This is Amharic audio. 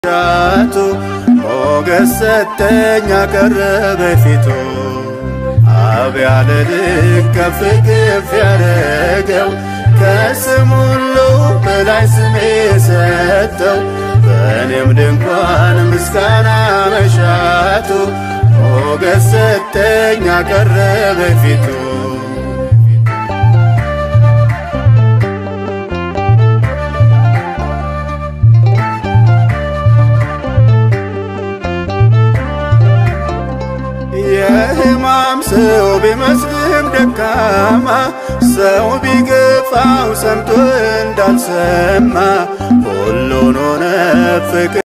ሻቱ ሞገስ ሰጠኝ አቀረበ ፊቱ አብ ያለ ልክ ከፍ ከፍ ያረገው ከስም ሁሉ በላይ ስሜ ሰጠው በእኔም ድንኳን ምስጋና መሻቱ ሞገስ ሰጠኝ አቀረበ ፊቱ የሕማም ሰው ቢመስልም ደካማ ሰው ቢገፋው ሰምቶ እንዳልሰማ ሁሉን ሆነ ፍቅር